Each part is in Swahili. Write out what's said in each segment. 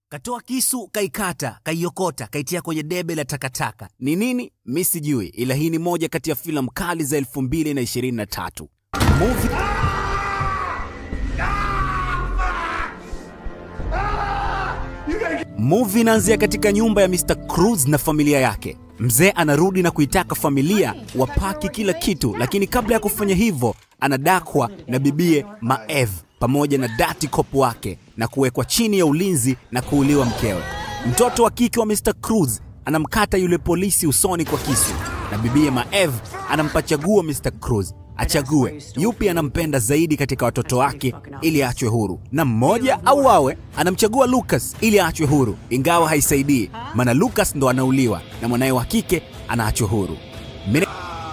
Katoa kisu, kaikata, kaiokota, kaitia kwenye debe la takataka. Ni nini? Mi sijui, ila hii ni moja kati ya filamu kali za 2023 movie Movie inaanzia katika nyumba ya Mr. Cruz na familia yake. Mzee anarudi na kuitaka familia wapaki kila kitu, lakini kabla ya kufanya hivyo anadakwa na bibie Maev pamoja na dati cop wake na kuwekwa chini ya ulinzi na kuuliwa mkewe. Mtoto wa kike wa Mr. Cruz anamkata yule polisi usoni kwa kisu na bibie Maev anampa chaguo Mr. Cruz achague yupi anampenda zaidi katika watoto wake ili aachwe huru, na mmoja au awe anamchagua Lucas ili aachwe huru, ingawa haisaidii, maana Lucas ndo anauliwa na mwanaye wa kike anaachwa huru. Mimi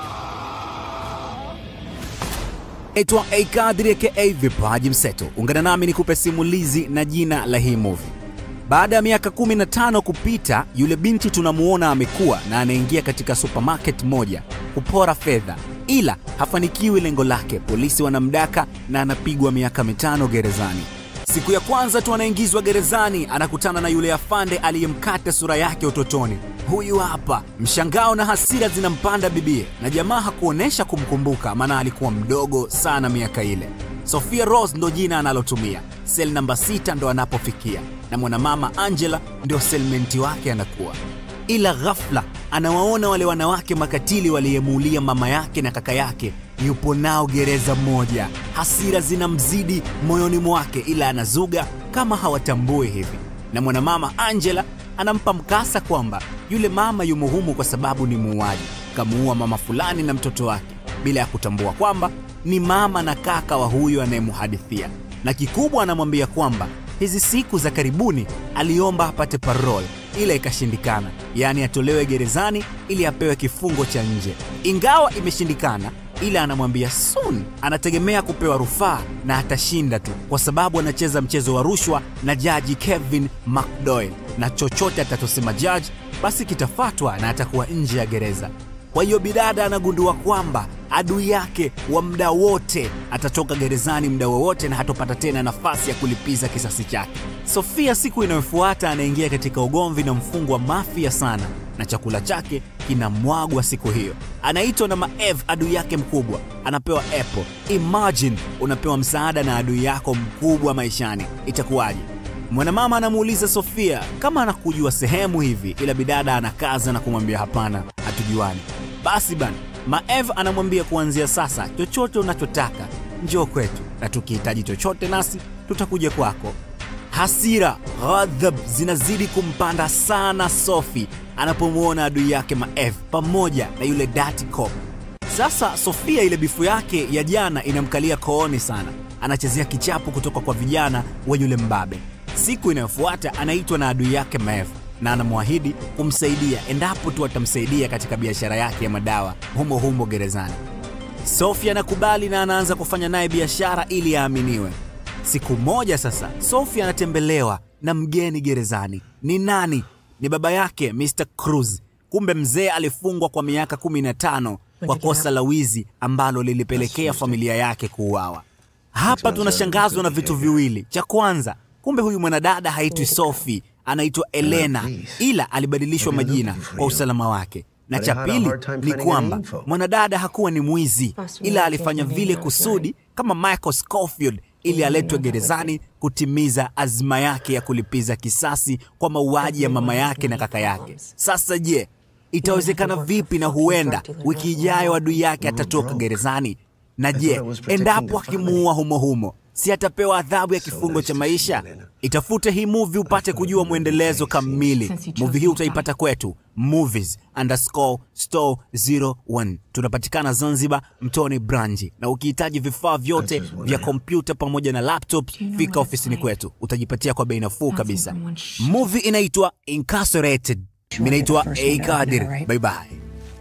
naitwa A Kadri aka Vipaji Mseto. Ungana nami nikupe simulizi na jina la hii movie. Baada ya miaka 15 kupita, yule binti tunamuona amekuwa na anaingia katika supermarket moja kupora fedha, ila hafanikiwi lengo lake. Polisi wanamdaka na anapigwa miaka mitano gerezani. Siku ya kwanza tu anaingizwa gerezani, anakutana na yule afande aliyemkata sura yake utotoni. Huyu hapa. Mshangao na hasira zinampanda bibie, na jamaa hakuonesha kumkumbuka, maana alikuwa mdogo sana miaka ile. Sophia Rose ndo jina analotumia. Sel namba sita ndo anapofikia, na mwanamama Angela ndio selmenti wake anakuwa. Ila ghafla anawaona wale wanawake makatili waliyemuulia mama yake na kaka yake, yupo nao gereza moja. Hasira zinamzidi moyoni mwake, ila anazuga kama hawatambui hivi, na mwanamama Angela anampa mkasa kwamba yule mama yumo humu kwa sababu ni muuaji, kamuua mama fulani na mtoto wake, bila ya kutambua kwamba ni mama na kaka wa huyo anayemuhadithia. Na kikubwa anamwambia kwamba hizi siku za karibuni aliomba apate parole ila ikashindikana, yaani atolewe gerezani ili apewe kifungo cha nje. Ingawa imeshindikana, ila anamwambia soon anategemea kupewa rufaa na atashinda tu, kwa sababu anacheza mchezo wa rushwa na jaji Kevin McDowell, na chochote atatosema jaji basi kitafatwa na atakuwa nje ya gereza. Kwa hiyo bidada anagundua kwamba adui yake wa muda wote atatoka gerezani muda wowote na hatopata tena nafasi ya kulipiza kisasi chake. Sofia siku inayofuata anaingia katika ugomvi na mfungwa mafia sana, na chakula chake kinamwagwa siku hiyo. Anaitwa na Maev, adui yake mkubwa, anapewa apple. Imagine unapewa msaada na adui yako mkubwa maishani, itakuwaje? Mwanamama anamuuliza Sofia kama anakujua sehemu hivi, ila bidada anakaza na kumwambia hapana, hatujuani. Basi bana, Maev anamwambia kuanzia sasa, chochote unachotaka njoo kwetu, na tukihitaji chochote nasi tutakuja kwako. Hasira, ghadhab zinazidi kumpanda sana Sophie anapomwona adui yake Maev pamoja na yule dirty cop. Sasa Sofia ile bifu yake ya jana inamkalia kooni sana, anachezea kichapo kutoka kwa vijana wa yule mbabe. Siku inayofuata anaitwa na adui yake Maev na anamwahidi kumsaidia endapo tu atamsaidia katika biashara yake ya madawa humo humo gerezani. Sofia anakubali na anaanza kufanya naye biashara ili aaminiwe. Siku moja sasa, Sofia anatembelewa na mgeni gerezani. Ni nani? Ni baba yake Mr. Cruz. Kumbe mzee alifungwa kwa miaka 15 kwa kosa la wizi ambalo lilipelekea familia yake kuuawa. Hapa tunashangazwa na vitu viwili. Cha kwanza, kumbe huyu mwanadada haitwi Sophie, anaitwa Elena, ila alibadilishwa majina kwa usalama wake. Na cha pili ni kwamba mwanadada hakuwa ni mwizi, ila alifanya vile kusudi kama Michael Scofield ili aletwe gerezani kutimiza azma yake ya kulipiza kisasi kwa mauaji ya mama yake na kaka yake. Sasa je, itawezekana vipi? Na huenda wiki ijayo adui yake atatoka gerezani. Na je, endapo akimuua humo humo, si atapewa adhabu ya kifungo cha maisha? Itafute hii movie upate kujua mwendelezo kamili. Movie hii utaipata kwetu movies underscore store 01. Tunapatikana Zanzibar, Mtoni Branji, na ukihitaji vifaa vyote vya kompyuta pamoja na laptop, fika ofisini kwetu, utajipatia kwa bei nafuu kabisa. Movie inaitwa Incarcerated. Mimi naitwa A Kadir. Bye bye.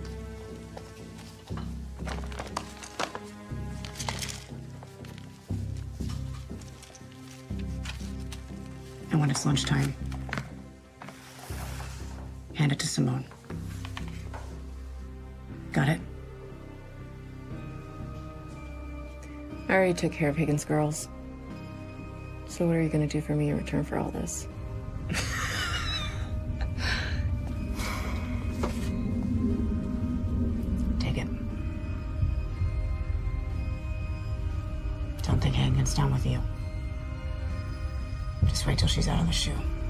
And when it's lunchtime, hand it to Simone. Got it? I already took care of Higgins girls. So what are you gonna do for me in return for all this? don't think Hagen gets down with you. Just wait till she's out of the shoe.